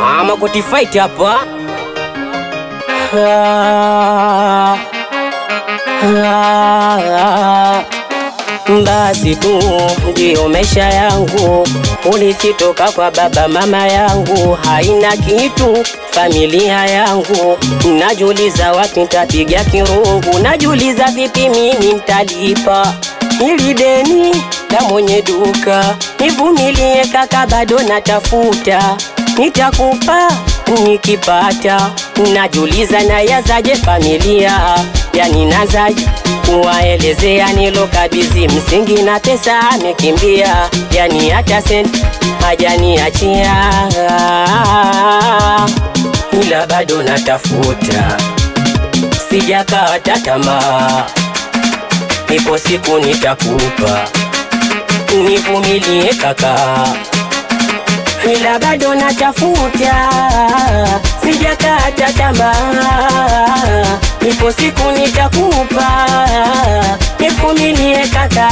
Ama kuti fight hapa. Ah, ah, basi tu ndiyo maisha yangu, ulisitoka kwa baba mama yangu, haina kitu familia yangu. Najuliza wapi ntapiga kirungu, najuliza vipi mimi ntalipa ili deni la mwenye duka. Nivumilie kaka, bado natafuta, nitakupa nikipata. Najuliza nayazaje familia, yani nazaje kuwaelezea nilokabidhi msingi na pesa amekimbia, yani hata senti hajaniachia, ila bado natafuta, sijakata tamaa, ipo siku nitakupa, nivumilie kaka, ila bado natafuta, sijakata tamaa, ipo siku nitakupa, nivumilie kaka.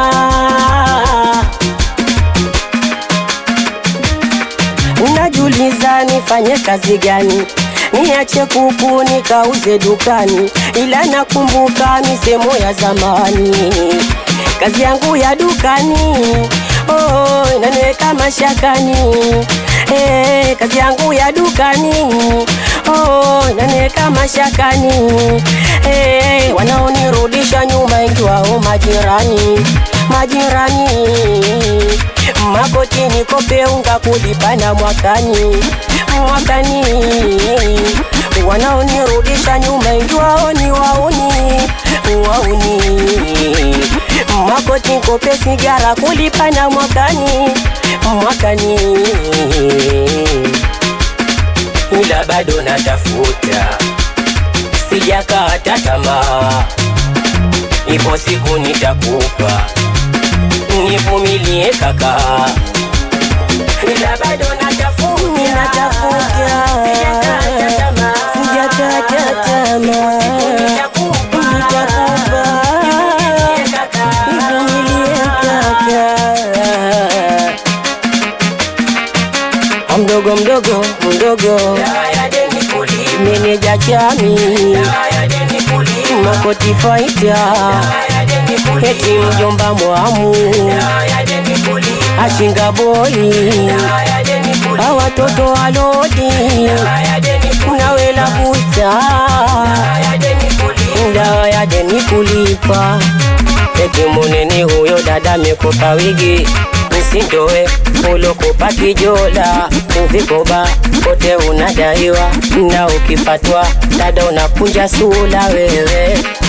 Unajuliza nifanye kazi gani? Niache kuku nikauze dukani, ila nakumbuka misemo ya zamani, kazi yangu ya dukani oh, inaniweka mashakani hey, kazi yangu ya dukani oh, inaniweka mashakani hey, wanaonirudisha nyuma ingiwao majirani majirani makoti nikope unga kulipana mwakani mwakani wanaonirudisha nyuma ingiwao ni wauni wauni makoti nikope sigara kulipana mwakani mwakani ila bado natafuta sijakata tamaa ipo siku nitakupa nivumilie kaka, ila bado natafuta, natafuta, sijakata tamaa, sijakata tamaa, nitakupa, nivumilie kaka, nivumilie kaka, mdogo mdogo mdogo, meneja chami, makoti faita eti mjomba mwamu ashinga boi awatoto walodi nawela fusta ndawa ya deni kulipa eti munene huyo dada mekopa wigi msindowe ulokopa kijola uvikoba kote unadaiwa na ukifatwa dada unakunja sula wewe